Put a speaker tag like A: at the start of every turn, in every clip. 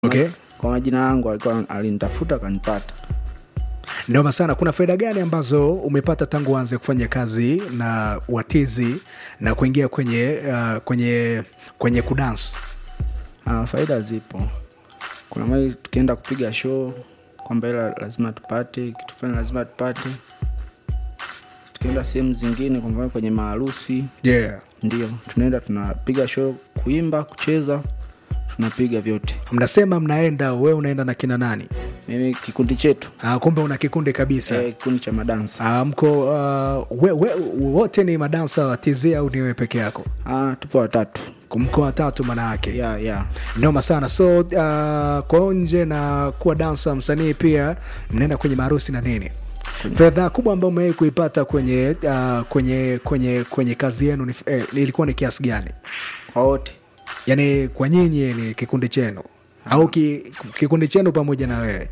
A: okay.
B: kwa majina yangu alikuwa alinitafuta akanipata
A: noma sana kuna faida gani ambazo umepata tangu uanze kufanya kazi na watizi na kuingia kwenye uh, kwenye kwenye kudans
B: Ah, faida zipo kuna mali tukienda kupiga show kwamba ila lazima tupate kitu fulani lazima tupate tukienda sehemu zingine kwa mfano kwenye maharusi
A: yeah.
B: ndio tunaenda tunapiga show kuimba kucheza tunapiga vyote
A: mnasema mnaenda wewe unaenda na kina nani
B: mimi kikundi chetu
A: uh, kumbe una kikundi kabisa
B: eh, kikundi cha madansa
A: uh, mko uh, we, we, wote ni madansa wa tz au ni wewe peke yako
B: ah, tupo watatu
A: mko watatu manayake
B: ya ya
A: noma sana so uh, kwa nje na kuwa dansa msanii pia mnaenda kwenye maharusi na nini fedha kubwa ambayo umewai kuipata kwenye uh, kwenye kwenye kwenye kazi yenu ni, eh, ilikuwa ni kiasi gani
B: kwa wote
A: yaani kwa nyinyi ni kikundi chenu au ki, kikundi chenu pamoja na wewe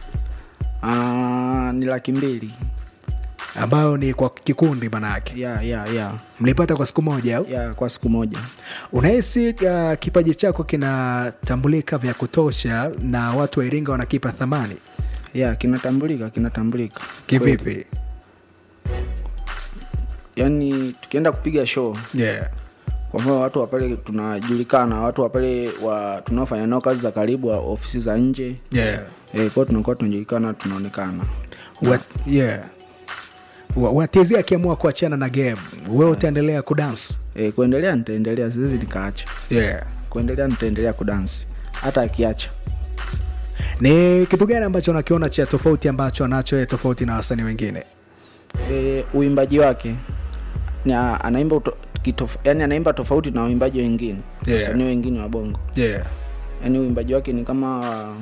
B: ah, ni laki mbili
A: ambayo ni kwa kikundi manayake
B: ya ya ya
A: mlipata kwa siku moja au
B: ya kwa siku moja
A: unahisi uh, kipaji chako kinatambulika vya kutosha na watu wa iringa wanakipa thamani
B: ya kinatambulika kinatambulika
A: kivipi
B: yaani tukienda kupiga show
A: yeah.
B: kwa mfano watu wa pale tunajulikana watu wa pale wa tunaofanya nao kazi za karibu wa ofisi za nje
A: Yeah.
B: e, kwao tunakuwa tunajulikana tunaonekana
A: Wat, yeah. Wa- watezi akiamua kuachana na game wewe utaendelea kudance
B: e, kuendelea nitaendelea siwezi nikaacha
A: yeah.
B: kuendelea nitaendelea kudansi hata akiacha
A: ni kitu gani ambacho nakiona cha tofauti ambacho anacho yeye tofauti na wasanii wengine
B: e, uimbaji wake ni a- anaimba uto, kitof, yani anaimba tofauti na waimbaji wengine
A: Yeah.
B: wasanii wengine wa bongo
A: yeah.
B: yani uimbaji wake ni kama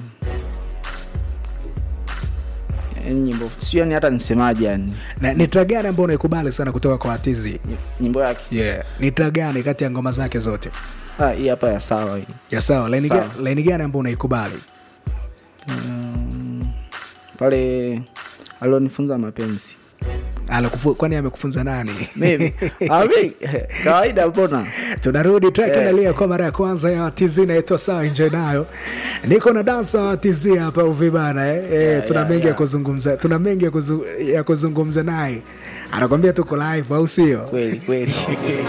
B: yani nyimbo sio yani hata nisemaje yani
A: na ni tra gani ambao unaikubali sana kutoka kwa atizi
B: Ny- nyimbo yake
A: yeah. ni tra gani kati ya ngoma zake zote
B: ah, hii hapa ya sawa hii
A: ya sawa laini
B: Sawa.
A: ga- laini gani ambao unaikubali
B: mm, pale alionifunza mapenzi
A: Alakufu- kwani amekufunza nani
B: Mimi? Ah, mi, kawaida mbona
A: tunarudi track
B: Eh.
A: inalia kwa mara ya kwanza ya tz inaitwa sawa enjoy nayo niko na dansa wa tz hapa uvibana eh? Eh,
B: Yeah,
A: tuna
B: yeah,
A: mengi ya
B: yeah.
A: kuzungumza tuna mengi ya kuzu- ya kuzungumza naye anakwambia tuko live au sio
B: kweli kweli